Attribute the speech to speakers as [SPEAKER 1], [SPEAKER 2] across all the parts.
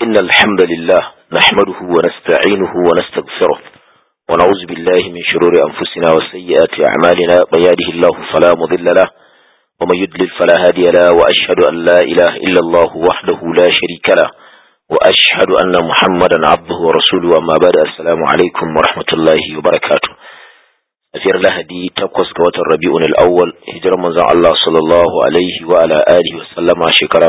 [SPEAKER 1] إن الحمد لله نحمده ونستعينه ونستغفره ونعوذ بالله من شرور أنفسنا وسيئات أعمالنا من يهده الله فلا مضل له ومن يضلل فلا هادي له وأشهد أن لا إله إلا الله وحده لا شريك له وأشهد أن محمدا عبده ورسوله أما بعد السلام عليكم ورحمة الله وبركاته tafiyar lahadi takwas ga watan rabi'un al'awwal hijirar manzon Allah sallallahu alaihi wa ala alihi wa sallama shekara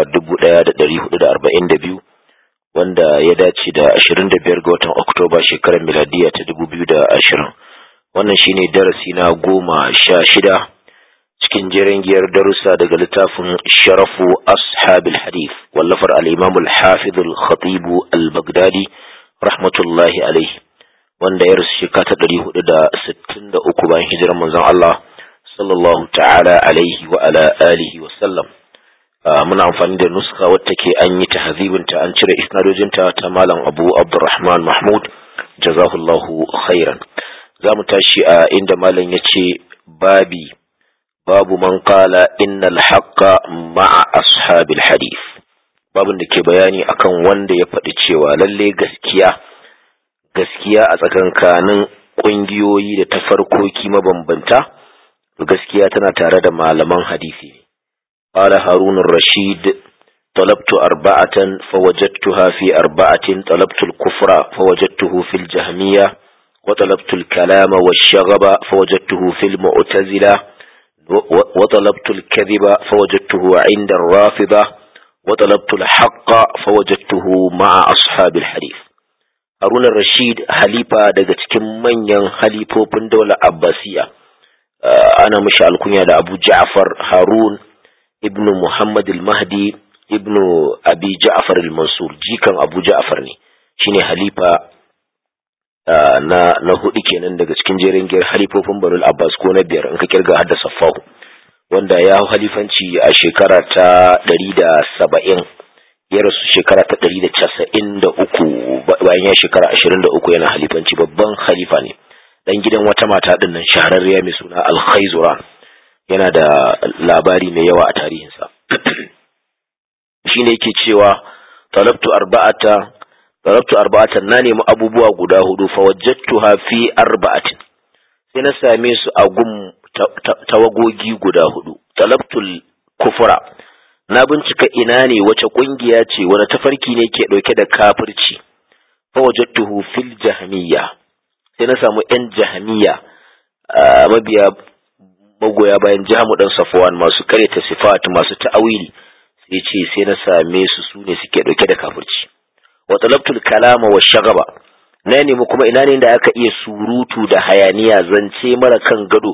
[SPEAKER 1] 1442 wanda ya dace da 25 ga watan oktoba shekarar miladiya ta 2020 wannan shine darasi na goma sha shida cikin jerin giyar darussa daga littafin sharafu ashabil hadith wallafar al-imam al-hafiz al-khatib al-baghdadi rahmatullahi alaihi wanda ya rasu shekara ta ɗari hudu da sittin da uku bayan hijirar manzon Allah sallallahu ta'ala alaihi wa ala alihi wa sallam muna amfani da nuska wadda ke an yi tahzibinta an cire isnadojinta ta malam Abu Abdurrahman Mahmud jazahullahu khairan za mu tashi a inda malam ya ce babi babu man qala innal haqqa ma'a ashabil hadith babin da ke bayani akan wanda ya faɗi cewa lalle gaskiya gaskiya a tsakankanin ƙungiyoyi da tafarkoki mabambanta gaskiya tana tare da malaman hadisi ne qala harun rashid طلبت أربعة فوجدتها في أربعة طلبت الكفر فوجدته في الجهمية وطلبت الكلام والشغب فوجدته في المعتزلة وطلبت الكذب فوجدته عند الرافضة وطلبت الحق فوجدته مع أصحاب الحديث Haruna Rashid halifa daga cikin manyan halifofin daular Abbasiya ana mishi alkunya da Abu Ja'far Harun ibnu Muhammad al-Mahdi ibnu Abi Ja'far al-Mansur jikan Abu Ja'far ne shine halifa na na hudu kenan daga cikin jerin giyar halifofin Banu Abbas ko na biyar in ka kirga hadda Saffahu wanda ya hau halifanci a shekara ta 170 ya rasu shekara ta ɗari da casa'in da uku bayan ya shekara ashirin da uku yana halifanci babban halifa ne ɗan gidan wata mata ɗin nan shahararriya mai suna alkhaizuran yana da labari mai yawa a tarihinsa shi ne yake cewa talabtu arba'ata talabtu arba'atan na nemi abubuwa guda hudu fa wajadtuha fi arba'atin sai na same su a gum tawagogi guda hudu talabtul kufra na bincika ina ne wace kungiya ce wani tafarki ne ke dauke da kafirci fa wajadtuhu fil jahmiya sai na samu yan jahmiya mabiya magoya bayan jamu dan safwan masu karyata sifat masu ta'awili sai ce sai na same su su ne suke dauke da kafirci wa talabtul kalama wa shagaba na nemi kuma ina ne da aka iya surutu da hayaniya zance mara kan gado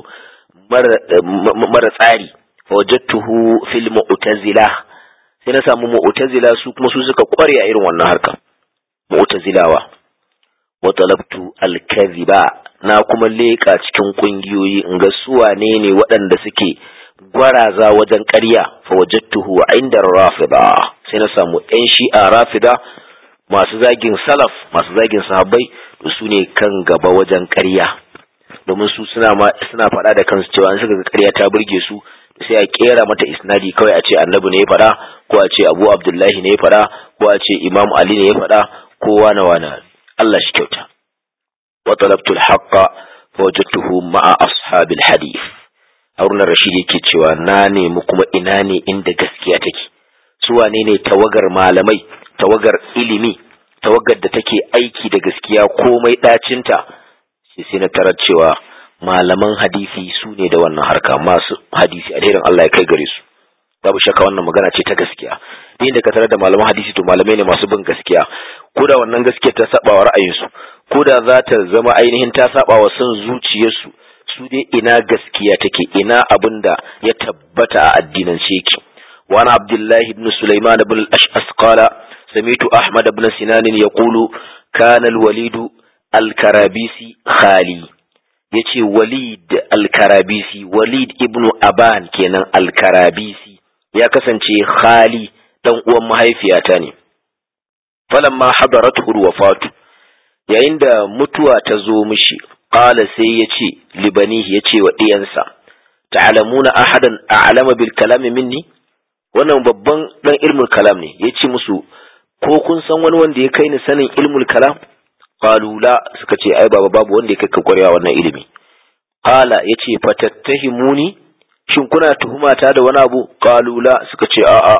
[SPEAKER 1] mara tsari wajadtuhu fil mu'tazila sai na samu mu'tazila su kuma su suka kware a irin wannan harka mu'tazilawa wa talabtu al kadhiba na kuma leka cikin kungiyoyi in ga su wane ne waɗanda suke gwaraza wajen ƙarya fa wajadtuhu inda rafida sai na samu ɗan shi'a rafida masu zagin salaf masu zagin sahabbai to su ne kan gaba wajen ƙarya domin su suna suna faɗa da kansu cewa an suka ga ƙarya ta burge su sai a kera mata isnadi kawai a ce annabi ne ya faɗa ko a ce abu abdullahi ne ya faɗa ko a ce imam ali ne ya faɗa ko wana wana Allah shi kyauta wa talabtul haqqa fa wajadtuhu ma'a ashabil hadith Haruna Rashid yake cewa na nemi kuma ina ne inda gaskiya take su wane ne tawagar malamai tawagar ilimi tawagar da take aiki da gaskiya komai dacinta sai na tarar cewa malaman hadisi su ne da wannan harka masu hadisi alherin Allah ya kai gare su babu shakka wannan magana ce ta gaskiya inda ka tarar da malaman hadisi to malamai ne masu bin gaskiya ko da wannan gaskiya ta saba wa ra'ayinsu ko da za ta zama ainihin ta saba wa son zuciyarsu su dai ina gaskiya take ina abin da ya tabbata a addinin sheki وعن عبد الله بن سليمان بن الأشعث قال سمعت أحمد بن سنان يقول كان الوليد الكرابيسي خالي yace walid alkarabisi walid ibnu aban kenan alkarabisi ya kasance khali dan uwan mahaifiyata ne falamma hadaratu wafatu yayin da mutuwa ta zo mishi qala sai yace libanihi yace wa diyansa ta'lamuna ahadan a'lama bil kalami minni wannan babban dan ilmul kalam ne yace musu ko kun san wani wanda ya kai ni sanin ilmul kalam qalu la suka ce ai baba babu wanda ya kai ka kwarewa wannan ilimi qala yace fatattahimuni shin kuna tuhumata da wani abu qalu la suka ce a'a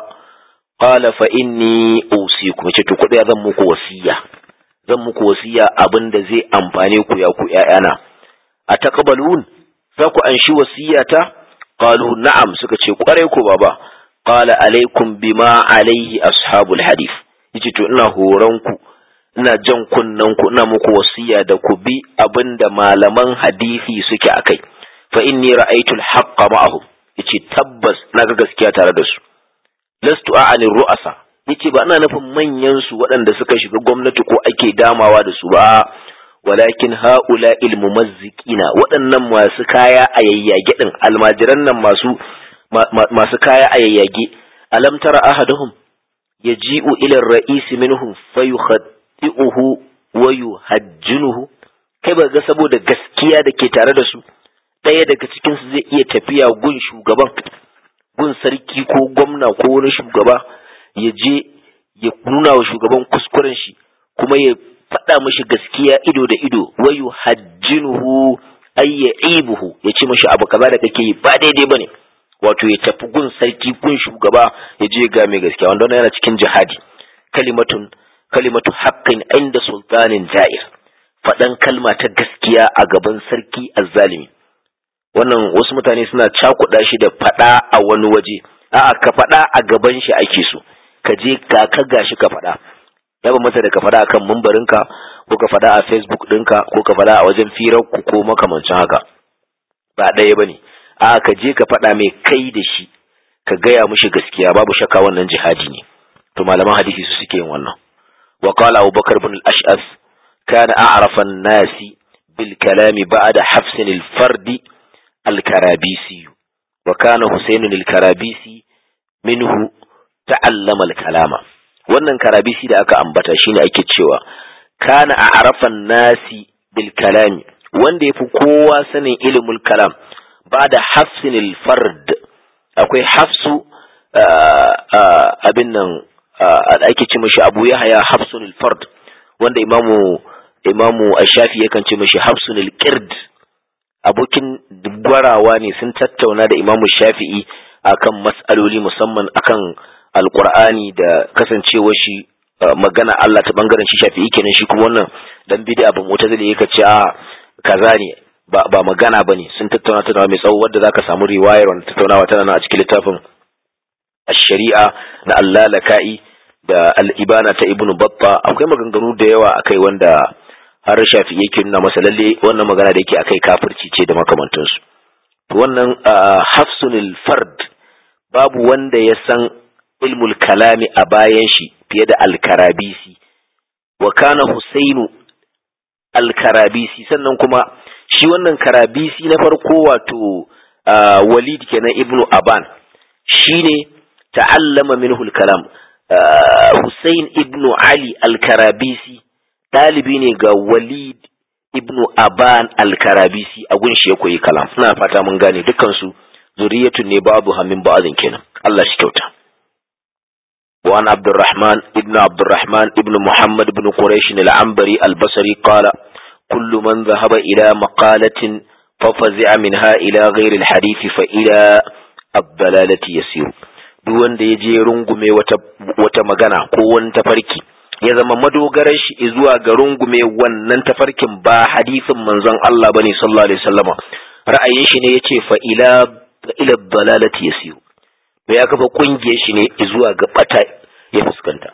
[SPEAKER 1] qala fa inni usikum yace to kudi zan muku wasiya zan muku wasiya abinda zai amfane ku ya ku ƴaƴana a taqbalun za ku anshi wasiyata qalu na'am suka ce kwarai ko baba qala alaikum bima alaihi ashabul hadith yace to ina horon ku ina jan kunnen ku ina muku wasiya da ku bi abinda malaman hadisi suke akai fa inni ra'aytu al-haqqa ma'ahum yace tabbas naga gaskiya tare da su lastu a'ani ru'asa yace ba ina nufin manyan su waɗanda suka shiga gwamnati ko ake damawa da su ba walakin haula ilmumazziqina waɗannan masu kaya a yayyage din almajiran nan masu masu kaya a yayyage alam tara ahaduhum yaji'u ila ar-ra'is minhum fayukhati'uhu wa yuhajjinuhu kai ba ga saboda gaskiya da ke tare da su ɗaya daga cikin su zai iya tafiya gun shugaban gun sarki ko gwamna ko wani shugaba ya je ya nuna wa shugaban kuskuren shi kuma ya faɗa mashi gaskiya ido da ido wayu hajjinuhu ay ya'ibuhu ya ce mashi abu kaza da kake yi ba daidai bane wato ya tafi gun sarki gun shugaba ya je ga mai gaskiya wanda wannan yana cikin jihadi kalimatun kalimatu haqqin inda sultanin ja'ir faɗan kalma ta gaskiya a gaban sarki azzalimi wannan wasu mutane suna cakuɗa shi da faɗa a wani waje a'a ka faɗa a gaban shi ake so ka je ka ka gashi ka faɗa ya ba masa da ka faɗa akan mambarinka ko ka faɗa a facebook ɗinka ko ka faɗa a wajen firar ku ko makamancin haka ba ɗaya bane a ka je ka faɗa mai kai da shi ka gaya mushi gaskiya babu shakka wannan jihadi ne to malaman hadisi su suke yin wannan wa qala Abu Bakar ibn al-Ash'as kana a'rafa an-nasi bil kalami ba'da hafs al-fard al-karabisi wa kana Husayn al-karabisi minhu ta'allama al-kalama wannan karabisi da aka ambata shine ake cewa kana a'rafa an-nasi bil kalami wanda yafi kowa sanin ilmul kalam ba'da hafs al-fard akwai hafsu abin nan ake ce mashi abu ya haya hafsun fard wanda imamu imamu ashafi yakan ce mashi hafsun qird abokin gwarawa ne sun tattauna da imamu shafi'i akan mas'aloli musamman akan alqur'ani da kasancewar shi magana Allah ta bangaren shi shafi'i kenan shi kuma wannan dan bid'a ba mutazili yake ce a kaza ne ba ba magana bane sun tattauna tattaunawa mai tsawo wadda zaka samu riwayar wannan tattaunawa tana nan a cikin littafin الشريعة na allalaka'i da al'ibana ta ibnu batta akwai maganganu da yawa akai wanda har shafi yake nuna masa lalle wannan magana da yake akai kafirci ce da makamantansu wannan hafsunul fard babu wanda ya san ilmul kalami a bayan shi fiye da alkarabisi wa kana husainu alkarabisi sannan kuma shi wannan karabisi na farko wato walid kenan ibnu aban shine ta'allama minhu al-kalam Hussein ibn Ali al-Karabisi dalibi ne ga Walid ibn Aban al-Karabisi a gunshi ya koyi kalam ina fata mun gane dukkan su zuriyatun ne babu hamin ba'azin kenan Allah shi kyauta wa an Abdurrahman ibn Abdurrahman ibn Muhammad ibn Quraysh al-Anbari al-Basri qala kullu man dhahaba ila maqalatin fafazi'a minha ila ghayri al-hadith fa ila ad-dalalati yasiru duk wanda ya je rungume wata, wata magana ko wani tafarki ya zama madogarar shi zuwa ga rungume wannan tafarkin ba hadisin manzon Allah bane sallallahu alaihi wasallama ra'ayin shi ne yace fa ila ila dalalati yasiru to ya kafa kungiyar shi ne zuwa ga bata ya fuskanta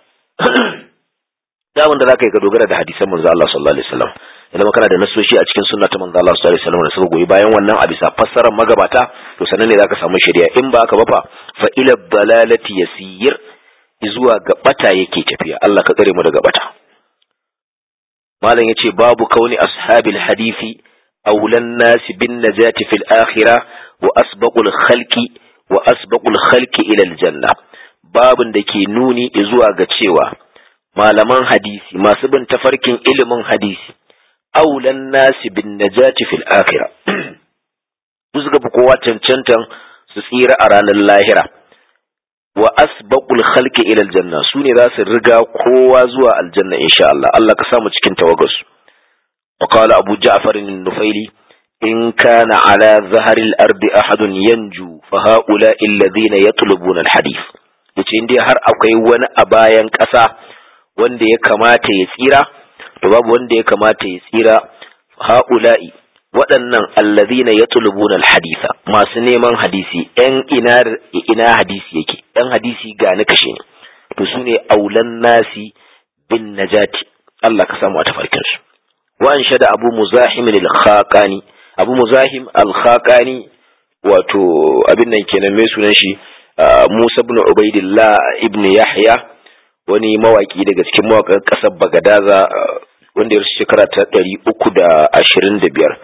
[SPEAKER 1] da wanda zaka yi ka dogara da hadisan manzon Allah sallallahu alaihi wasallam idan kana da nasoshi a cikin sunna ta manzo Allah sallallahu alaihi wasallam da suka goyi bayan wannan a bisa fassarar magabata to sanan ne zaka samu shari'a in ba ka ba fa fa ila dalalati yasir zuwa ga bata yake tafiya Allah ka tsare mu daga bata malam yace babu kauni ashabil hadisi awlan nas bin najati fil akhirah wa asbaqul khalqi wa asbaqul khalqi ila al janna babun da ke nuni zuwa ga cewa malaman hadisi masu bin tafarkin ilimin hadisi aulan nasi bin najati fil akhira su suka fi kowa cancantan su tsira a ranar lahira wa asbaqul khalqi ila aljanna su ne za su riga kowa zuwa aljanna insha Allah Allah ka samu cikin tawagarsu wa qala abu ja'far an-nufaili in kana ala zahari al-ardi ahadun yanju fa haula alladhina yatlubuna al-hadith yace indai har akwai wani a bayan ƙasa wanda ya kamata ya tsira to babu wanda ya kamata ya tsira haula'i waɗannan allazina yatlubuna alhaditha masu neman hadisi ɗan ina ina hadisi yake ɗan hadisi ga ni kashe ne to su ne aulan nasi bin najati Allah ka samu a tafarkin su wa an shada abu muzahim al-khaqani abu muzahim al-khaqani wato abin nan kenan mai sunan shi Musa ibn Ubaidillah ibn Yahya wani mawaki daga cikin mawakan ƙasar Bagadaza wanda ya shekara ta ɗari uku da ashirin da biyar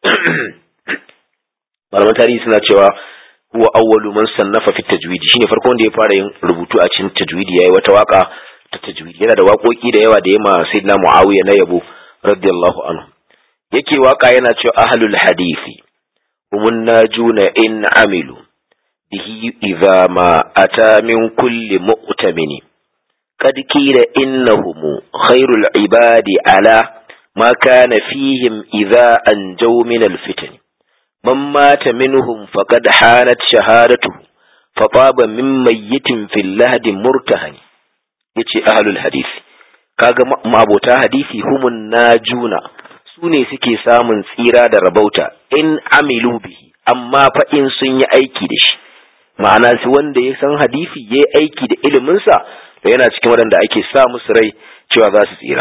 [SPEAKER 1] malaman tarihi suna cewa huwa awwalu man sannafa fi tajwidi shine farko wanda ya fara yin rubutu a cikin tajwidi yayi wata waka ta tajwidi yana da waƙoƙi da yawa da yema sayyidina muawiya na yabo radiyallahu anhu yake waka yana cewa ahlul hadisi humun najuna in amilu bihi idza ma ata min kulli mu'tamini قد قيل إنهم خير العباد على ما كان فيهم إذا أنجوا من الفتن من مات منهم فقد حانت شهادته فطاب من ميت في اللهد مرتهن يتي أهل الحديث kaga ma'abota hadisi humun najuna su ne suke samun tsira da rabauta in amilu bihi amma fa in sun yi aiki da shi ma'ana su wanda ya san hadisi ya yi aiki da iliminsa da yana cikin waɗanda ake sa musu rai cewa za su tsira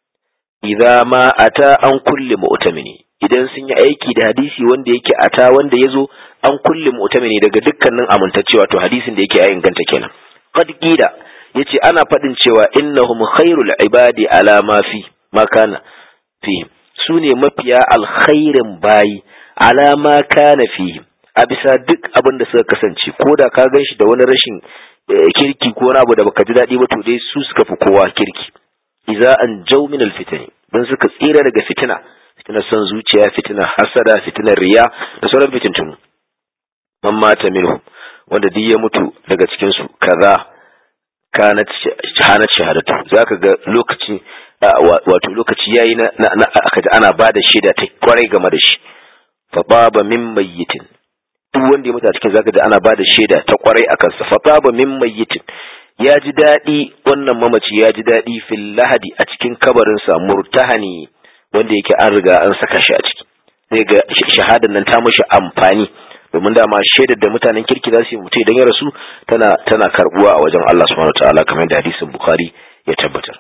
[SPEAKER 1] idza ma ata an kulle mu'tamini idan sun yi aiki da hadisi wanda yake ata wanda yazo an kulle mu'tamini daga dukkanin amintaccewa to hadisin da yake ya inganta kenan qad qila yace ana faɗin cewa innahum khairul ibadi ala ma fi ma kana fi su ne mafiya alkhairin bayi ala ma kana fi a bisa duk abin da suka kasance ko da ka gan shi da wani rashin kirki ko wani abu da baka ji daɗi ba to dai su suka fi kowa kirki iza an jau min alfitani don suka tsira daga fitina fitinar son zuciya fitinar hasada fitinar riya da sauran fitintunu man mata minhu wanda duk ya mutu daga cikin su kaza kanat hanat shahadatu zaka ga lokaci wato lokaci yayi na aka ji ana bada shaida ta kwarai game da shi fa baba min mayyitin duk wanda ya mutu a cikin zaka ji ana bada shaida ta kwarai akan sa fa baba min mayyitin ya ji daɗi wannan mamaci ya ji daɗi fil lahadi a cikin kabarinsa murtahani wanda yake an riga an saka shi a ciki zai ga shahadar nan ta mashi amfani domin dama shaidar da mutanen kirki za su yi mutu idan ya rasu tana tana karbuwa a wajen Allah subhanahu wataala kamar da hadisin bukhari ya tabbatar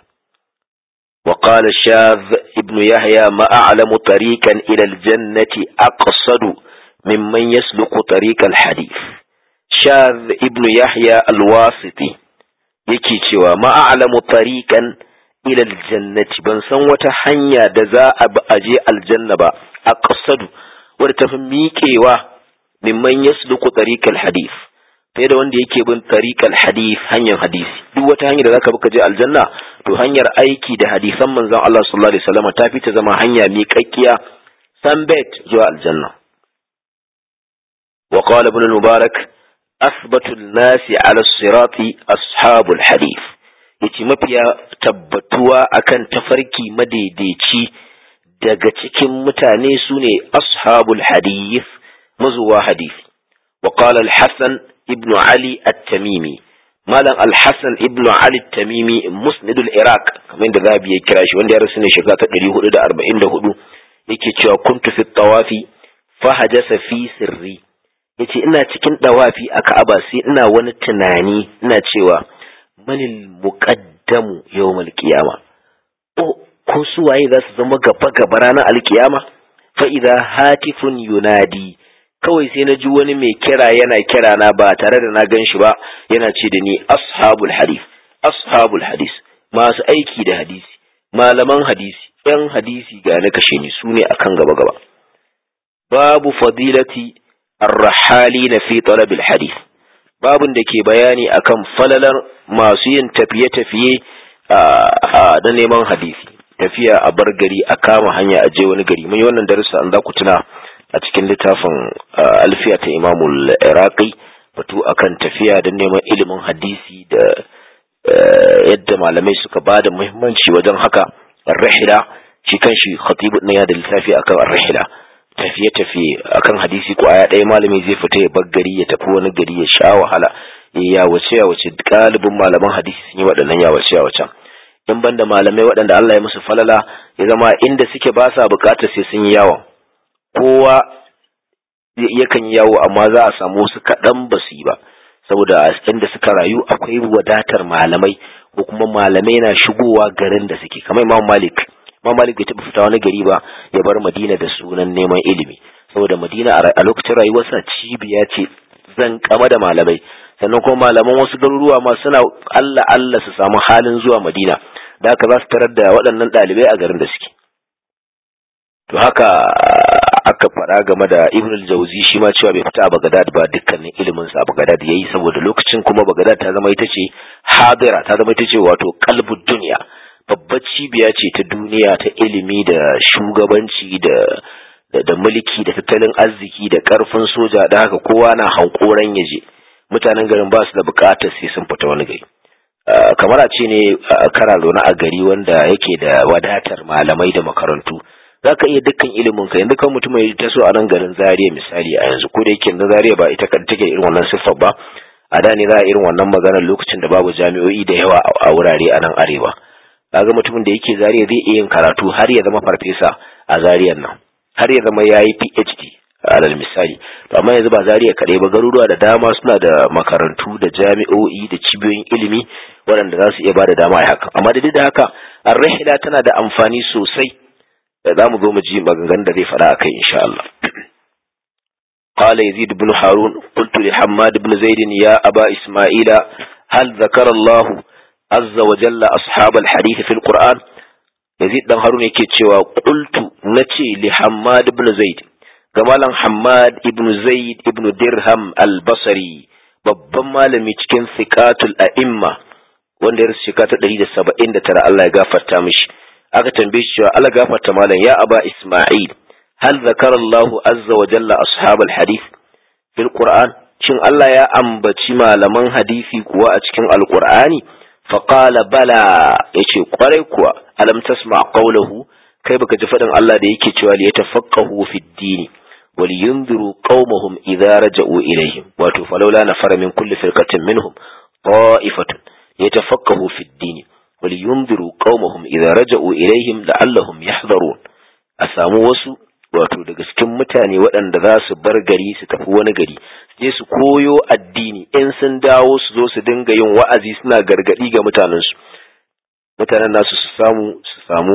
[SPEAKER 1] وقال الشاذ ابن يحيى ما أعلم طريقا إلى الجنة أقصد ممن يسلك طريق الحديث شاذ ابن يحيى الواسطي yake cewa ma'alamu tariqan ila aljannati ban san wata hanya da za a bi aje aljanna ba a qasadu wadda ta fi miƙewa mimman yasluku tariqal hadith fiye da wanda yake bin tariqal hadith hanyar hadisi duk wata hanya da zaka bi ka je aljanna to hanyar aiki da hadisan manzon Allah sallallahu alaihi wasallam ta fi ta zama hanya miƙaƙƙiya sanbet zuwa aljanna wa qala ibn al-mubarak أثبت الناس على الصراط أصحاب الحديث yace mafiya tabbatuwa akan tafarki madaidaici daga cikin mutane su ne ashabul hadith mazuwa hadisi wa qala al-hasan ibn ali at-tamimi malam al-hasan ibn ali at-tamimi musnid al-iraq kamar da zabi ya kira shi wanda ya rasu ne shekara ta 444 yake cewa kuntu fi tawafi fa hajasa fi sirri yace ina cikin dawafi a Ka'aba sai ina wani tunani ina cewa manil muqaddamu yawmal qiyama oh ko su waye za su zama gaba gaba ranar alkiyama fa idza hatifun yunadi kawai sai na ji wani mai kira yana kira na ba tare da na gan shi ba yana ce da ni ashabul hadith ashabul hadith masu aiki da hadisi malaman hadisi yan hadisi ga na kashe ni su ne akan gaba gaba babu fadilati الرحالين في طلب الحديث babun da ke bayani akan falalar masu yin tafiye-tafiye da neman hadisi tafiya a bar gari a kama hanya a je wani gari mun yi wannan darussa an za ku tuna a cikin littafin alfiya ta imamul iraqi batu akan tafiya don neman ilimin hadisi da yadda malamai suka ba da muhimmanci wajen haka ar-rihla shi kanshi khatibu ɗin ya da littafi akan ar-rihla tafiye-tafiye akan hadisi ko aya ɗaya malami zai fita ya bar gari ya tafi wani gari ya sha wahala ya wace ya wace galibin malaman hadisi sun yi waɗannan ya wace ya wace in banda malamai waɗanda Allah ya musu falala ya zama inda suke ba sa buƙatar sai sun yi yawon kowa yakan yi yawo amma za a samu wasu kaɗan ba su yi ba saboda inda suka rayu akwai wadatar malamai ko kuma malamai na shigowa garin da suke kamar imam malik imam malik bai taɓa fita wani gari ba ya bar madina da sunan neman ilimi saboda madina a lokacin rayuwarsa cibiya ce zan kama da malamai sannan kuma malaman wasu garuruwa ma suna allah allah su samu halin zuwa madina da haka za su tarar da waɗannan ɗalibai a garin da suke to haka aka faɗa game da ibn al-jawzi shi ma cewa bai fita a bagadad ba dukkanin ilimin sa a bagadad yayi saboda lokacin kuma bagadad ta zama ita ce hadira ta zama ita ce wato qalbud dunya babbar cibiya ce ta duniya ta ilimi da shugabanci da da mulki da tattalin arziki da karfin soja da haka kowa na hankoran yaje mutanen garin ba su da bukatar sai sun fita wani gari kamar a ce ne kara zaune a gari wanda yake da wadatar malamai da makarantu za ka iya dukkan ilimin ka yanzu kan mutum ya taso a nan garin Zariya misali a yanzu ko da yake na Zariya ba ita kan take irin wannan siffar ba a da ne za a irin wannan maganar lokacin da babu jami'o'i da yawa a wurare a nan arewa kaga mutumin da yake Zariya zai iya yin karatu har ya zama farfesa a Zariyan nan har ya zama yayi PhD alal misali to amma yanzu ba Zariya kaɗai ba garuruwa da dama suna da makarantu da jami'o'i da cibiyoyin ilimi waɗanda za su iya ba da dama a haka amma da duk da haka ar-rihla tana da amfani sosai za mu zo mu ji maganganun da zai faɗa akai insha Allah قال يزيد بن هارون قلت لحماد بن زيد يا أبا إسماعيل هل ذكر الله عز وجل أصحاب الحديث في القرآن يزيد بن هارون yake cewa قلت نتي لحماد بن زيد kamalan Hammad ibn Zaid ibn Dirham al-Basri babban malami cikin thiqatul a'imma wanda ya rasu shekara ta 179 Allah ya gafarta mishi aka tambaye shi cewa Allah gafarta malam ya aba Isma'il hal zakara Allah azza wa jalla ashab al-hadith fil Qur'an shin Allah ya ambaci malaman hadisi kuwa a cikin al-Qur'ani fa qala bala yace kwarai kuwa alam tasma qawluhu kai baka ji fadin Allah da yake cewa li yatafaqahu fi dini wal yunziru qaumahum idza raja'u ilayhim wato falawla nafara min kulli firqatin minhum ta'ifatun yatafaqahu fi dini ولينذروا قومهم إذا رجعوا إليهم لعلهم يحذرون أسامو wasu wato daga cikin mutane waɗanda za su bar gari su tafi wani gari je su koyo addini in sun dawo su zo su dinga yin wa'azi suna gargaɗi ga mutanensu mutanen nasu su samu su samu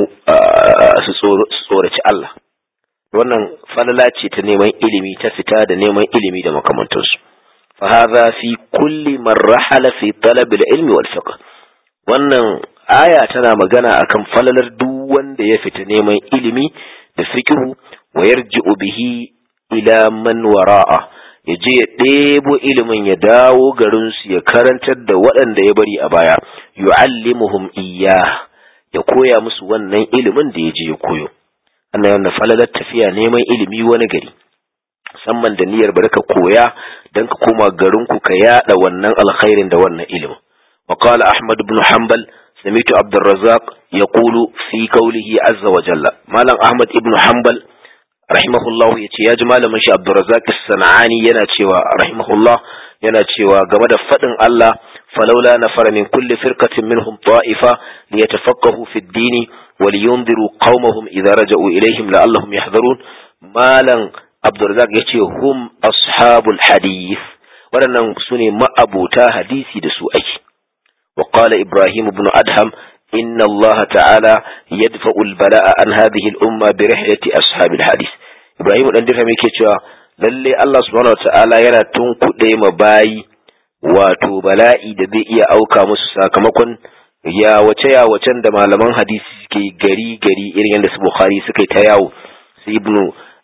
[SPEAKER 1] su tsoraci Allah wannan falala ce ta neman ilimi ta fita da neman ilimi da makamantansu fa hadha fi kulli man rahala fi talab al-ilmi wal fiqh wannan aya tana magana akan falalar duk wanda ya fita neman ilimi da fikihu wa yarji'u bihi ila man wara'a ya je ya ɗebo ilimin ya dawo garin su ya karantar da waɗanda ya bari a baya yu'allimuhum iyya ya koya musu wannan ilimin da ya je ya koyo ana yana falalar tafiya neman ilimi wani gari musamman da niyyar bari ka koya don ka koma garinku ka yada wannan alkhairin da wannan ilimin وقال أحمد بن حنبل سمعت عبد الرزاق يقول في قوله عز وجل مالا أحمد بن حنبل رحمه الله يتي يا جمال من عبد الرزاق الصنعاني يناتي رحمه الله يناتي وقمد فتن الله فلولا نفر من كل فرقة منهم طائفة ليتفقهوا في الدين ولينذروا قومهم إذا رجعوا إليهم لعلهم يحذرون مالا عبد الرزاق يتي هم أصحاب الحديث ولن سني ما أبوتا حديثي دسو أي وقال إبراهيم بن أدهم إن الله تعالى يدفع البلاء عن هذه الأمة برحلة أصحاب الحديث إبراهيم بن أدهم يكتشف lalle Allah subhanahu wataala yana tunkuɗe ma bayi wato bala'i da zai iya auka musu sakamakon ya wace ya wacen da malaman hadisi suke gari gari irin yadda su Bukhari suka yi ta yawo su Ibnu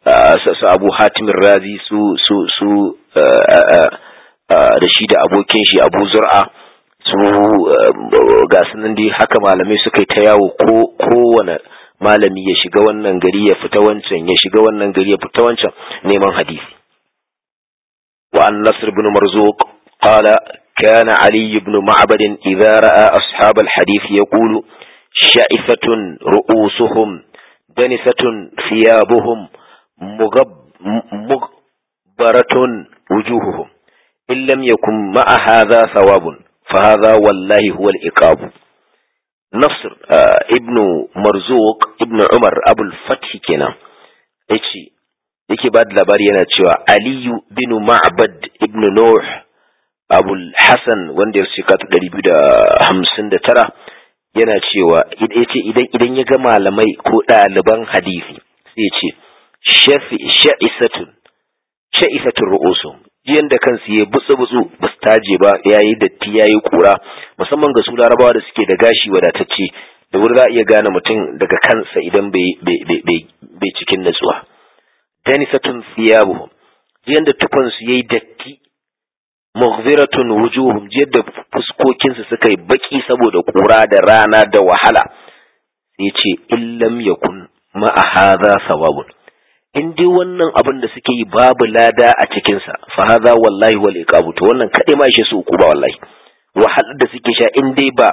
[SPEAKER 1] su Abu Hatim Razi su su su da shi da abokin shi Abu Zur'a su ga sunan dai haka malamai suka yi ta yawo ko kowane malami ya shiga wannan gari ya fita wancan ya shiga wannan gari ya fita wancan neman hadisi وعن نصر بن مرزوق قال كان علي بن معبد إذا رأى أصحاب الحديث يقول شائفة رؤوسهم دنسة ثيابهم مغب مغبرة وجوههم إن لم يكن مع هذا ثواب فهذا والله هو الإقاب نصر آه ابن مرزوق ابن عمر أبو الفتح كنا يتي yake ba da labari yana cewa aliyu bin ma'bad ibn nuh abul hasan wanda ya shika ta ɗari biyu da hamsin da tara yana cewa yace idan idan ya ga malamai ko ɗaliban hadisi sai ya ce sha'isatun sha'isatun ru'usum jiyan da kansu ya butsu butsu ba su taje ba yayi datti yayi kura musamman ga su larabawa da suke da gashi wadatacce da wuri za a iya gane mutum daga kansa idan bai cikin natsuwa danisatun thiyabuhum jiyan da tufansu yayi datti mughziratun wujuhum jiyan da fuskokinsu suka yi baki saboda kura da rana da wahala sai ce illam yakun ma'a hadha sawabun in dai wannan abin da suke yi babu lada a cikinsa fa hadha wallahi wal iqabu to wannan kadai ma shi su uku ba wallahi wahalar da suke sha in dai ba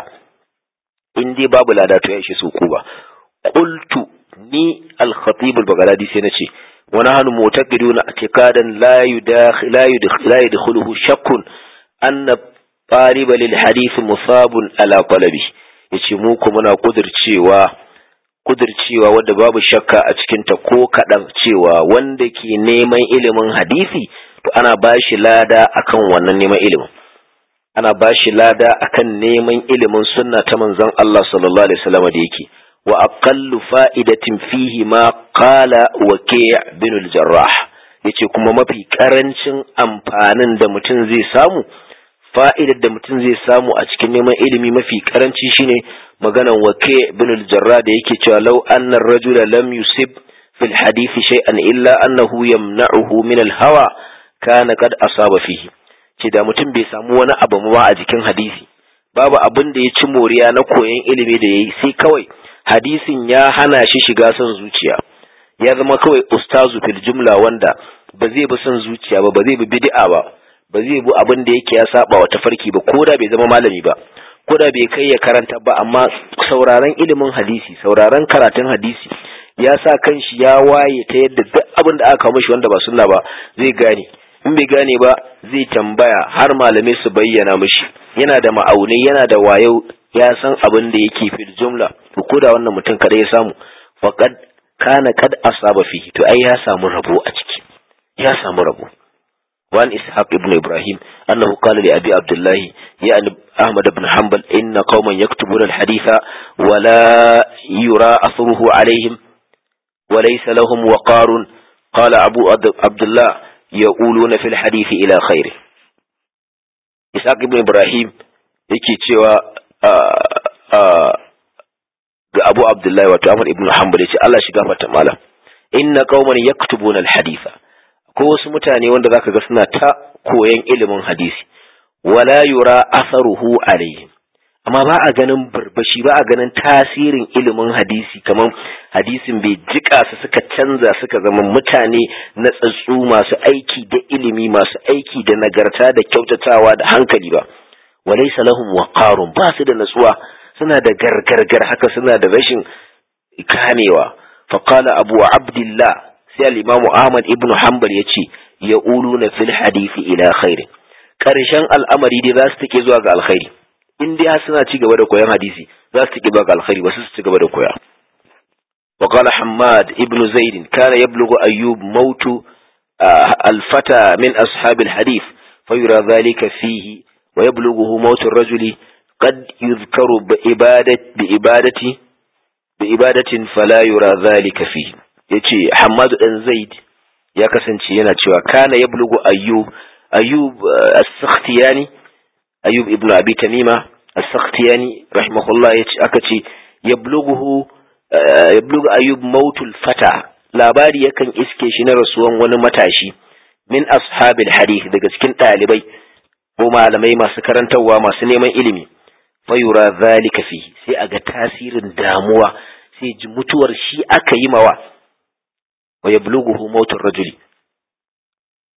[SPEAKER 1] in dai babu lada to ya shi su uku ba qultu ni al khatib al baghdadi sai nace wa nahnu mu'taqiduna i'tiqadan la yudakhil la yudakhil la yadkhuluhu shakkun anna taliba lil hadith musabun ala talabi yace mu kuma muna kudircewa kudircewa wadda babu shakka a cikinta ko kaɗan cewa wanda ke neman ilimin hadisi to ana ba shi lada akan wannan neman ilimin ana ba shi lada akan neman ilimin sunna ta manzon Allah sallallahu alaihi wasallam da yake wa aqallu fa'idatin fihi ma qala waki' bin al-jarrah yace kuma mafi karancin amfanin da mutum zai samu fa'idar da mutum zai samu a cikin neman ilimi mafi karanci shine maganan wake bin al-jarra da yake cewa law anna ar-rajula lam yusib fil hadith shay'an illa annahu yamna'uhu min al-hawa kana qad asaba fihi ce da mutum bai samu wani abu ma a jikin hadisi babu abin da ya ci moriya na koyon ilimi da yayi sai kawai hadisin ya hana shi shiga son zuciya ya zama kawai ustazu fil jumla wanda ba zai bi son zuciya ba ba zai bi bid'a ba ba zai bi abin da yake ya saba wa tafarki ba ko da bai zama malami ba ko da bai kai ya karanta ba amma sauraron ilimin hadisi sauraron karatun hadisi ya sa kanshi ya waye ta yadda duk abin da aka kawo mishi wanda ba sunna ba zai gane in bai gane ba zai tambaya har malamai su bayyana mishi yana da ma'aunai yana da wayo ya san abin da yake fil jumla to ko da wannan mutum kada ya samu faqad kana kad asaba fihi to ai ya samu rabo a ciki ya samu rabo وعن إسحاق ابن إبراهيم أنه قال لأبي عبد الله يعني أحمد بن حنبل إن قوما يكتبون الحديث ولا يرى أثره عليهم وليس لهم وقار قال أبو عبد الله يقولون في الحديث إلى خير إسحاق ابن إبراهيم yake cewa ga Abu Abdullahi wato Ahmad ibn Hanbal yace Allah shi gafarta malam inna qauman yaktubuna al-haditha ko wasu mutane wanda zaka ga suna ta koyan ilimin hadisi wala yura asaruhu alayhim amma ba a ganin barbashi ba a ganin tasirin ilimin hadisi kamar hadisin bai jika su suka canza suka zama mutane na tsatsu masu aiki da ilimi masu aiki da nagarta da kyautatawa da hankali ba walaysa lahum waqarun ba su da natsuwa suna da gargargar haka suna da rashin kamewa faqala abu abdullah sai al-imamu ahmad ibnu hanbal yace ya na fil hadisi ila khairi karshen al'amari dai za su take zuwa ga alkhairi in dai suna ci gaba da koyon hadisi za su take zuwa ga alkhairi ba su ci gaba da koya وقال حماد ابن زيد كان يبلغ أيوب موت الفتى من أصحاب الحديث فيرى ذلك فيه ويبلغه موت الرجل قد يذكر بإبادة بإبادة بإبادة فلا يرى ذلك فيه يتي حماد بن زيد ya kasance yana cewa kana ya bulugu ayyub ayyub as-sakhtiyani ayyub ibnu abi tamima as-sakhtiyani rahimahullah yace aka ce yablughu yablughu ayyub mautul fata labari yakan iske shi na rasuwan wani matashi min ashabil hadith daga cikin ɗalibai ko malamai masu karantarwa masu neman ilimi fayura zalika fi sai a ga tasirin damuwa sai ji mutuwar shi aka yi mawa wa yablughu mautur rajuli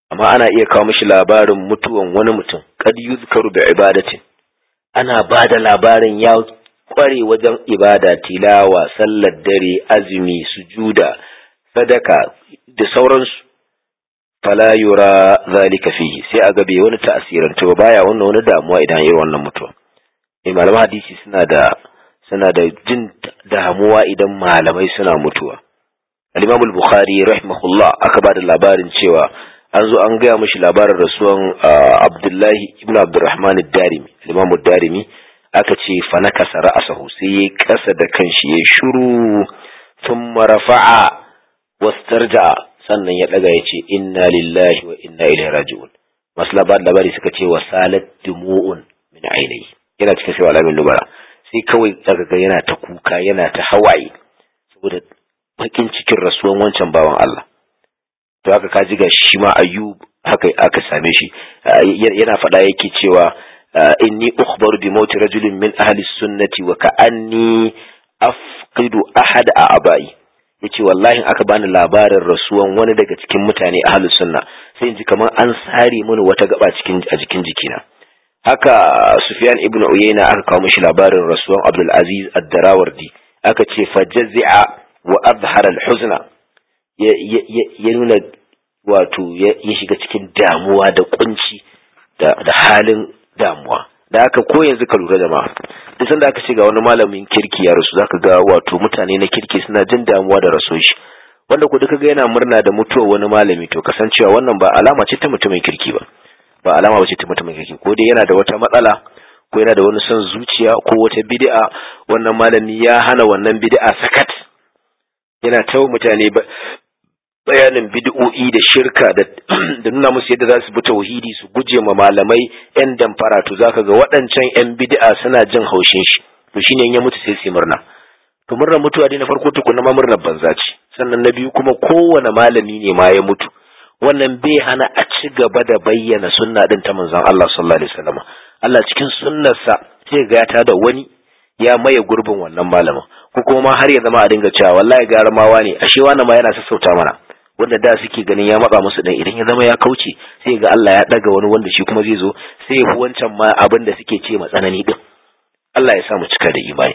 [SPEAKER 1] amma ana iya kawo mishi labarin mutuwan wani mutum kad yuzkaru bi ibadatin ana ba da labarin ya kware wajen ibada tilawa sallar dare azumi sujuda sadaka da sauransu fala yura zalika fihi sai a gabe wani ta'asirantu ba baya wannan wani damuwa idan irin wannan mutuwa eh malaman hadisi suna da suna da jin damuwa idan malamai suna mutuwa al-imam al-bukhari rahimahullah aka ba da labarin cewa an zo an gaya mashi labarin rasuwan abdullahi ibn abdurrahman ad-darimi al-imam ad-darimi aka ce fa nakasa ra'sahu sai yayi kasa da kanshi yayi shiru thumma rafa'a wastarja'a sannan ya daga yace inna lillahi wa inna ilaihi raji'un masu labarin labari suka ce wasalat dumu'un min ainihi yana cikin sai alamin nubara sai kawai daga ga yana ta kuka yana ta hawaye saboda bakin cikin rasuwan wancan bawan Allah to haka kaji ga shi ma ayyub haka aka same shi yana faɗa yake cewa inni ukhbaru bi mauti rajulin min ahli sunnati wa ka'anni afqidu ahad a abai yace wallahi aka bani labarin rasuwan wani daga cikin mutane ahli sunna sai in ji kamar an sare mini wata gaba cikin a jikin jikina haka sufyan ibnu uyayna aka kawo mishi labarin rasuwan abdul aziz ad-darawardi aka ce fajazza wa azhara al-huzna ya nuna wato ya shiga cikin damuwa da kunci da halin damuwa da haka ko yanzu ka lura jama'a duk sanda aka ce ga wani malamin kirki ya rasu zaka ga wato mutane na kirki suna jin damuwa da raso shi wanda ku duka ga yana murna da mutuwar wani malami to kasancewa wannan ba alama ce ta mutumin kirki ba ba alama ba ce ta mutumin kirki ko dai yana da wata matsala ko yana da wani son zuciya ko wata bid'a wannan malami ya hana wannan bid'a sakat yana tawo mutane bayanin bid'o'i da shirka da nuna musu yadda za su bi tauhidi su guje ma malamai yan damfara to zaka ga waɗancan yan bid'a suna jin haushin shi to shine in ya mutu sai su murna to murnar mutuwa dai na farko tukuna ma murnar banza ce sannan na biyu kuma kowane malami ne ma ya mutu wannan bai hana a ci gaba da bayyana sunna din ta manzon Allah sallallahu alaihi wasallam Allah cikin sunnarsa sai ga ta da wani ya maye gurbin wannan malamin ko kuma ma har ya zama a dinga cewa wallahi gara mawa ne ashe wani ma yana sassauta mana wanda da suke ganin ya matsa musu dan idan ya zama ya kauce sai ga Allah ya daga wani wanda shi kuma zai zo sai ya fi wancan ma abin da suke ce matsanani din Allah ya sa mu cika da imani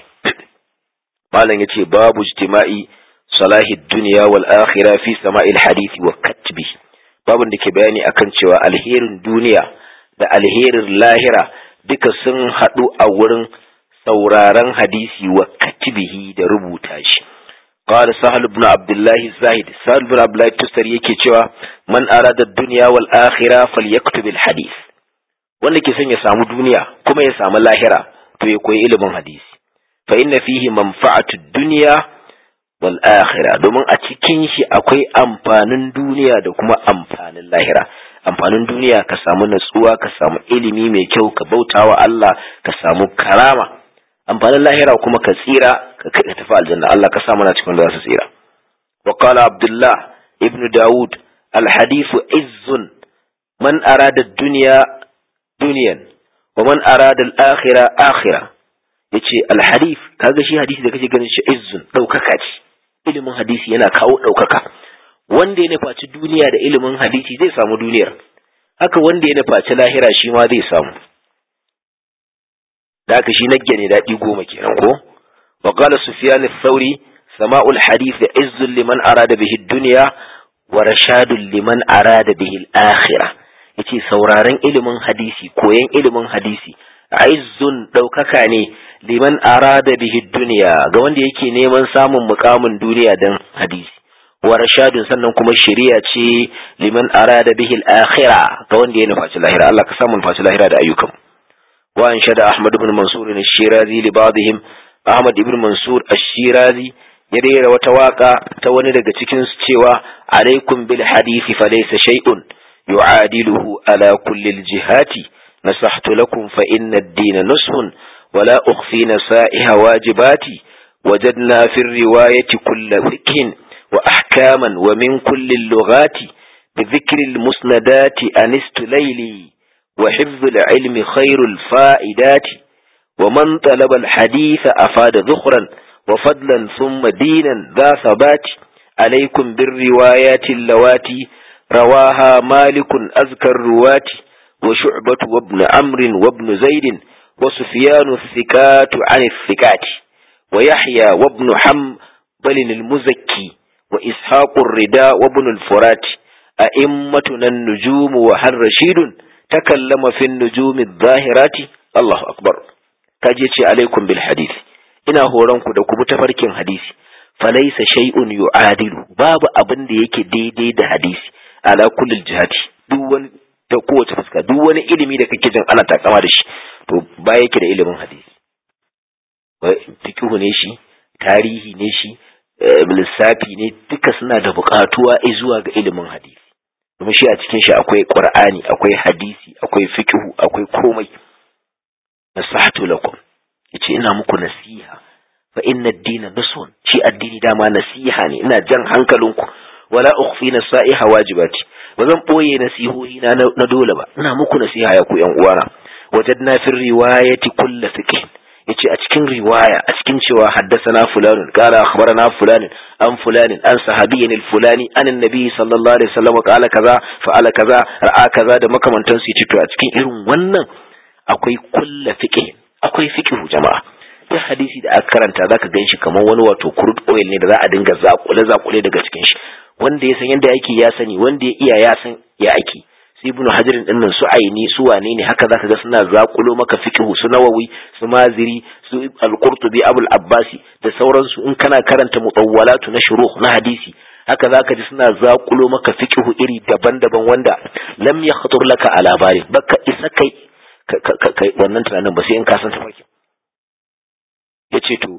[SPEAKER 1] malam yace babu ijtima'i salahi dunya wal akhirah fi sama'il hadisi wa katbi babun da ke bayani akan cewa alherin duniya da alherin lahira duka sun haɗu a wurin sauraron hadisi wa katibihi da rubuta shi قال سهل بن عبد الله الزاهد سهل بن عبد الله التستري yake cewa man arada ad-dunya wal akhirah falyaktub al-hadith wanda ke son ya samu duniya kuma ya samu lahira to ya koyi ilimin hadisi fa inna fihi manfa'atu ad-dunya wal akhirah domin a cikin shi akwai amfanin duniya da kuma amfanin lahira amfanin duniya ka samu natsuwa ka samu ilimi mai kyau ka bautawa Allah ka samu karama amfanin lahira kuma ka tsira ka tafi aljanna Allah ka sa mana cikin da za su tsira wa qala abdullah ibn daud al hadith izzun man arada dunya dunyan wa man arada al akhirah akhirah yace al hadith kaga shi hadisi da kake ganin shi izzun daukaka ce ilimin hadisi yana kawo daukaka wanda ya nufaci duniya da ilimin hadisi zai samu duniyar haka wanda ya nufaci lahira shi ma zai samu da haka shi nagge ne daɗi goma kenan ko wa qala sufyan ath-thawri sama'ul hadith izzun liman arada bihi ad-dunya wa rashadun liman arada bihi al-akhirah yace sauraron ilimin hadisi koyan ilimin hadisi izzun daukaka ne liman arada bihi ad-dunya ga wanda yake neman samun mukamin duniya dan hadisi wa rashadun sannan kuma shari'a ce liman arada bihi al-akhirah ga wanda ya nufaci lahira Allah ka samu nufaci lahira da ayyukan وأنشد أحمد بن منصور الشيرازي لبعضهم أحمد بن منصور الشيرازي يرير وتواقع توني daga cikin su cewa alaikum bil hadisi falaysa shay'un yu'adiluhu ala kulli al jihati nasahtu lakum fa inna ad-din nushun ولا أخفي نصائح واجباتي وجدنا في الرواية كل فقه وأحكاما ومن كل اللغات بذكر المسندات أنست ليلي وحفظ العلم خير الفائدات ومن طلب الحديث أفاد ذخرا وفضلا ثم دينا ذا ثبات عليكم بالروايات اللواتي رواها مالك أذكى الرواة وشعبة وابن عمرو وابن زيد وسفيان الثقات عن الثقات ويحيى وابن حنبل المزكي وإسحاق الرداء وابن الفرات أئمتنا النجوم وهل رشيد تكلم في النجوم الظاهرات الله أكبر كجيتي عليكم بالحديث ina horonku da ku bi tafarkin hadisi falaisa shay'un yu'adilu babu abin da yake daidai da hadisi ala kullil jihati duk wani ta kowace fuska duk wani ilimi da kake jin ana takama da shi to ba yake da ilimin hadisi fiqhu ne shi tarihi ne shi lissafi ne duka suna da buƙatuwa zuwa ga ilimin hadisi kuma shi a cikin shi akwai qur'ani akwai hadisi akwai fiqhu akwai komai nasahatu lakum yace ina muku nasiha fa inna ad-dina nusun shi addini dama nasiha ne ina jan hankalinku wala ukhfi nasaiha wajibati ba zan boye nasihohi na na dole ba ina muku nasiha ya ku yan uwana wajadna fi riwayati kullu fiqh yace a cikin riwaya a cikin cewa haddathana fulanun qala akhbarana fulanin an fulanin an sahabiyyin al-fulani an annabi sallallahu alaihi wasallam qala kaza fa'ala kaza ra'a kaza da makamantan su yace to a cikin irin wannan akwai kullu fiqh akwai fiqh jama'a duk hadisi da aka karanta zaka ganshi kamar wani wato crude oil ne da za a dinga zakule zakule daga cikin shi wanda ya san yadda yake ya sani wanda ya iya ya san ya ake su ibnu hajarin dinnan su aini su wane ne haka zaka ga suna zakulo maka fiqhu su nawawi su maziri su al-qurtubi abul abbasi da sauransu in kana karanta mutawwalatu na shuruh na hadisi haka zaka ji suna zakulo maka fiqhu iri daban-daban wanda lam yakhtur laka ala bari baka isa kai kai wannan tunanin ba sai in ka san tafarkin yace to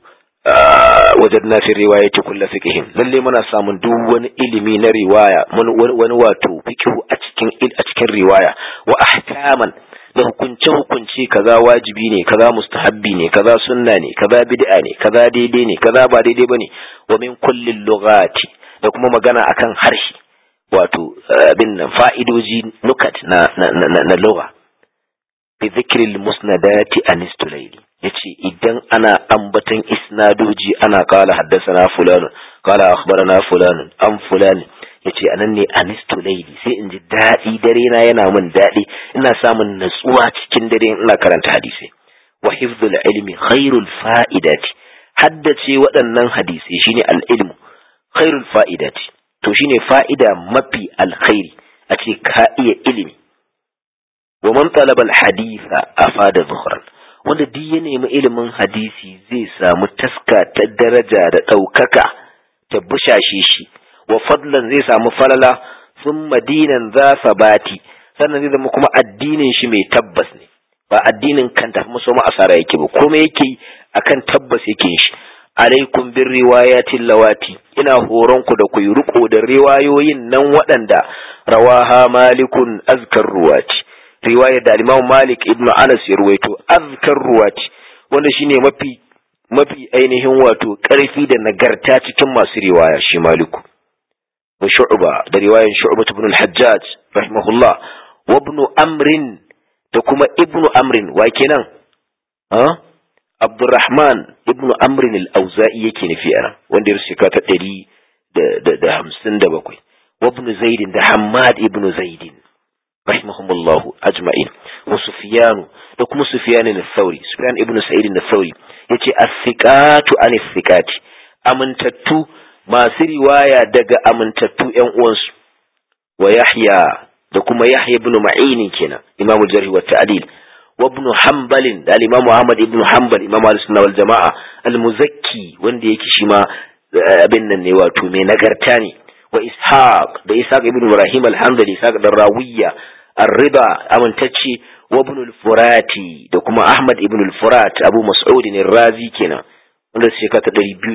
[SPEAKER 1] wajadna fi riwayati kullu fiqhin lalle muna samun duk wani ilimi na riwaya wani wato fiqhu a cikin a cikin riwaya wa ahkaman da hukunce hukunci kaza wajibi ne kaza mustahabbi ne kaza sunna ne kaza bid'a ne kaza daidai ne kaza ba daidai bane wa min kulli lughati da kuma magana akan harshe wato abin nan fa'idoji nukat na na na, na lugha bi dhikri musnadati anistulayli yace idan ana ambatan isnadoji ana kala haddasana fulanun kala akhbarana fulanun an fulani yace anan ne anistu laili sai in ji daɗi dare na yana min daɗi ina samun natsuwa cikin dare ina karanta hadisi wa hifdhul ilmi khairul fa'idati haddace waɗannan hadisi shine al-ilmu khairul fa'idati to shine fa'ida mafi alkhairi a ce ka iya ilimi wa man talaba al-haditha afada zuhran wanda duk ya nemi ilimin hadisi zai samu taska ta daraja da ɗaukaka ta bushashe shi wa fadlan zai samu falala sun madinan za sabati sannan zai zama kuma addinin shi mai tabbas ne ba addinin kan tafi musu asara yake ba kuma yake akan tabbas yake shi alaikum bin riwayatin lawati ina horon ku da ku yi riko da riwayoyin nan waɗanda rawaha malikun azkar ruwati riwayar da Imam Malik ibn Anas ya ruwaito azkar ruwati wanda shine mafi mafi ainihin wato ƙarfi da nagarta cikin masu riwaya shi Maliku wa Shu'ba da riwayar Shu'ba ibn al-Hajjaj rahimahullah wa ibn Amr da kuma ibn Amr wa kenan ha Abdurrahman ibn Amr al-Auza'i yake nufi ana wanda ya shekara ta 100 da 57 wa ibn Zaid da Hammad ibn Zaid رحمهم الله أجمعين وسفيان لكم سفيان الثوري سفيان ابن سعيد الثوري يتي الثقات عن الثقات أمنتتو ما سري وايا دق أمنتتو ينقونس ويحيى لكم يحيى بن معين كنا إمام الجرح والتعديل وابن حنبل الإمام محمد ابن حنبل إمام السنة والجماعة المزكي وندي يكشما abin nan ne wato mai nagarta ne wa ishaq da ishaq ibn ibrahim al-hamdali ishaq da rawiya ar-riba amintacce wa ibn al-furati da kuma ahmad ibn al-furat abu mas'ud ne razi kenan wanda su shekara ta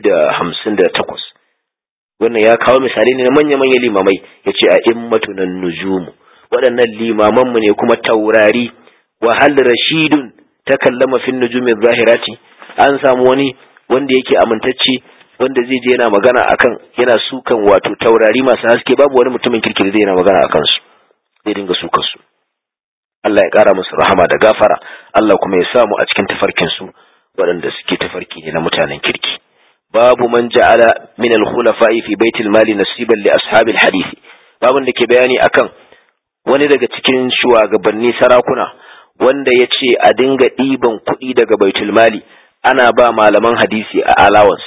[SPEAKER 1] 258 wannan ya kawo misali ne na manya-manyan limamai ya ce a immatu nan nujumu waɗannan limamanmu ne kuma taurari wa hal rashidun ta kallama fin nujumin zahirati an samu wani wanda yake amintacce wanda zai je yana magana akan yana sukan wato taurari masu haske babu wani mutumin kirki da zai yana magana akan su zai dinga sukan su Allah ya kara musu rahama da gafara Allah kuma ya samu a cikin tafarkin su waɗanda suke tafarki ne na mutanen kirki babu man ja'ala min al-khulafa'i fi baitil mali nasiban li ashabil hadisi babin da ke bayani akan wani daga cikin shugabanni sarakuna wanda ya ce a dinga ɗiban kuɗi daga baitul mali ana ba malaman hadisi a allowance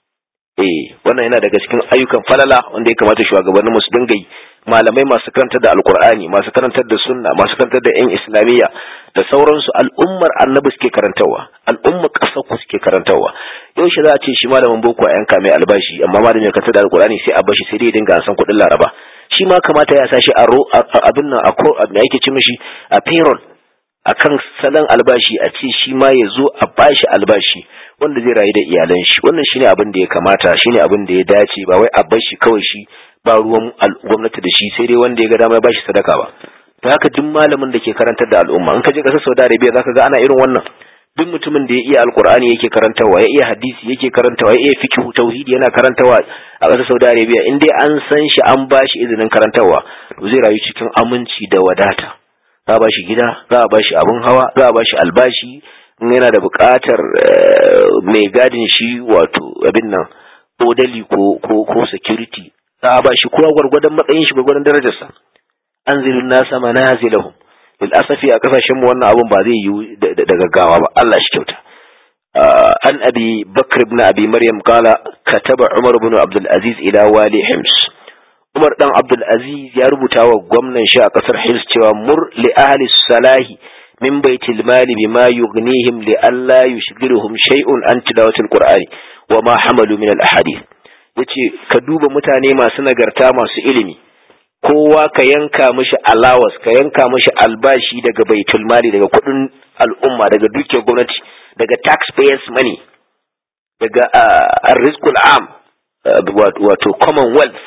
[SPEAKER 1] eh wannan yana daga cikin ayyukan falala wanda ya kamata shugabannin su dinga yi malamai masu karantar da alkur'ani masu karantar da sunna masu karantar da yan islamiyya da sauransu al'ummar annabi suke karantarwa al'ummar ƙasar ku suke karantarwa yau shi za a ce shi malamin boko a yanka mai albashi amma malamin ya karantar da alkur'ani sai a bashi sai dai dinga an san kuɗin laraba shi ma kamata ya sa shi a abin nan a ko me yake ci mishi a payroll akan salon albashi a ce shi ma ya zo a bashi albashi wanda zai rayu da iyalan shi wannan shine abin da ya kamata shine abin da ya dace ba wai a bar shi kawai shi ba ruwan gwamnati da shi sai dai wanda ya ga dama ya bashi sadaka ba to haka duk malamin da ke karantar da al'umma in ka je kasar Saudi Arabia zaka ga ana irin wannan duk mutumin da ya iya alkur'ani yake karantawa ya iya hadisi yake karantawa ya iya fiqh tauhidi yana karantawa a kasar Saudi Arabia in dai an san shi an bashi izinin karantawa to zai rayu cikin aminci da wadata za a bashi gida za a bashi abun hawa za a bashi albashi in yana da buƙatar mai gadin shi wato abin nan odali ko ko ko security za a bashi kowa gwargwadon matsayin shi gwargwadon darajarsa an zirin nasa manazilahum bil asafi a kasashen mu wannan abun ba zai yi da gaggawa ba Allah shi kyauta an abi bakr ibn abi maryam qala kataba umar ibn abdul aziz ila wali hims umar dan abdul aziz ya rubuta wa gwamnan shi a kasar hims cewa mur li ahli salahi min baitil mali bima yughnihim li alla yushghiluhum shay'un an tilawatil qur'ani wa ma hamalu min al ahadith yace ka duba mutane masu nagarta masu ilimi kowa ka yanka mishi alawas ka yanka mishi albashi daga baitul mali daga kudin al'umma daga dukiyar gwamnati daga taxpayers money daga arrizqul am wato commonwealth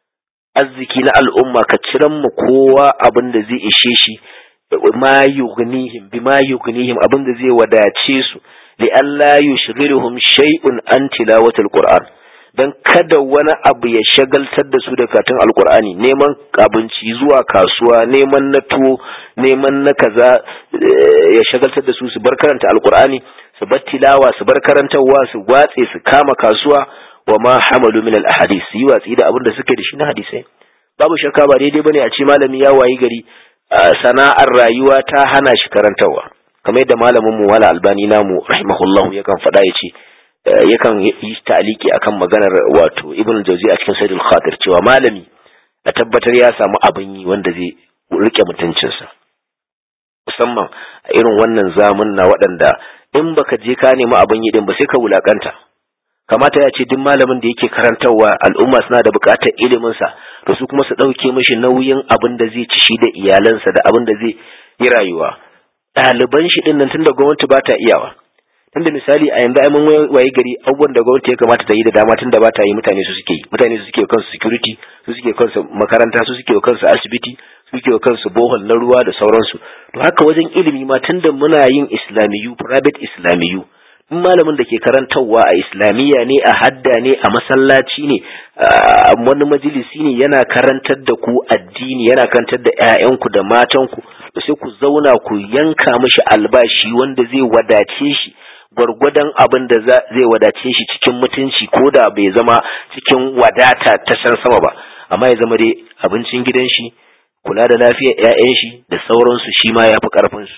[SPEAKER 1] arziki na al'umma ka ciran mu kowa abin da zai ishe shi ma yughnihim bima yughnihim abin da zai wadace su li alla yushghiluhum shay'un an tilawatil qur'an don kada wani abu ya shagaltar da su da katin alkur'ani neman abinci zuwa kasuwa neman na tuwo neman na kaza ya shagaltar da su su bar karanta alkur'ani su bar tilawa su bar karantarwa su watse su kama kasuwa wa ma hamalu min al-ahadith su yi watsi da abin da suke da shi na hadisai babu shakka ba daidai bane a ce malami ya wayi gari sana'ar rayuwa ta hana shi karantarwa kamar yadda malamin mu wala albani namu rahimahullahu yakan faɗa ya ce yakan yi ta'aliki akan maganar wato ibn jauzi a cikin sayyidul khatir cewa malami a tabbatar ya samu abin yi wanda zai rike mutuncinsa musamman a irin wannan zamun na waɗanda in baka je ka nemi abin yi din ba sai ka wulakanta kamata ya ce duk malamin da yake karantarwa al'umma suna da buƙatar ilimin sa to su kuma su ɗauke mishi nauyin abin da zai ci shi da iyalansa da abin da zai yi rayuwa ɗaliban shi ɗin nan tunda gwamnati ba ta iyawa tunda misali a yanzu ai mun waye gari abubuwan da gwamnati ya kamata ta yi da dama tunda ba ta yi mutane su suke yi mutane su suke kansu security su suke kansu makaranta su suke kansu asibiti su suke kansu bohol na ruwa da sauransu to haka wajen ilimi ma tunda muna yin islamiyu private islamiyu in malamin da ke karantarwa a islamiyya ne a hadda ne a masallaci ne a wani majalisi ne yana karantar da ku addini yana karantar da 'ya'yanku da matanku da sai ku zauna ku yanka mishi albashi wanda zai wadace shi gwargwadon abin da zai wadace shi cikin mutunci ko da bai zama cikin wadata ta san sama ba amma ya zama dai abincin gidan shi kula da lafiyar 'ya'yan shi da sauransu shi ma ya fi ƙarfin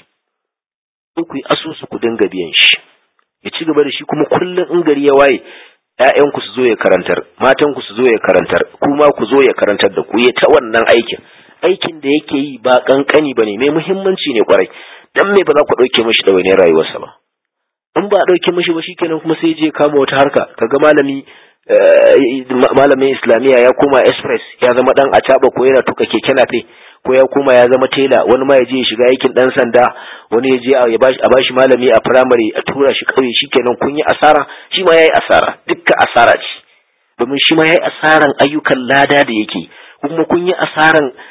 [SPEAKER 1] su ku yi asusu ku dinga biyan shi ya ci gaba da shi kuma kullum in gari ya waye ‘ya'yanku su zo ya karantar matanku su zo ya karantar kuma ku zo ya karantar da ku ya ta wannan aikin aikin da yake yi ba kankani ba ne mai muhimmanci ne kwarai dan me ba za ku ɗauke mashi ɗawainiyar rayuwarsa ba in ba a ɗauke mashi ba shikenan kuma sai je kama wata harka kaga malami malamin islamiyya ya koma express ya zama dan acaba ko yana tuka keke nafe ko ya koma ya zama tela wani ma ya je ya shiga aikin dan sanda wani ya je a bashi malami a primary a tura shi kauye shikenan kun yi asara shi ma yayi asara dukkan asara ce domin shi ma yayi asaran ayyukan lada da yake kuma kun yi asaran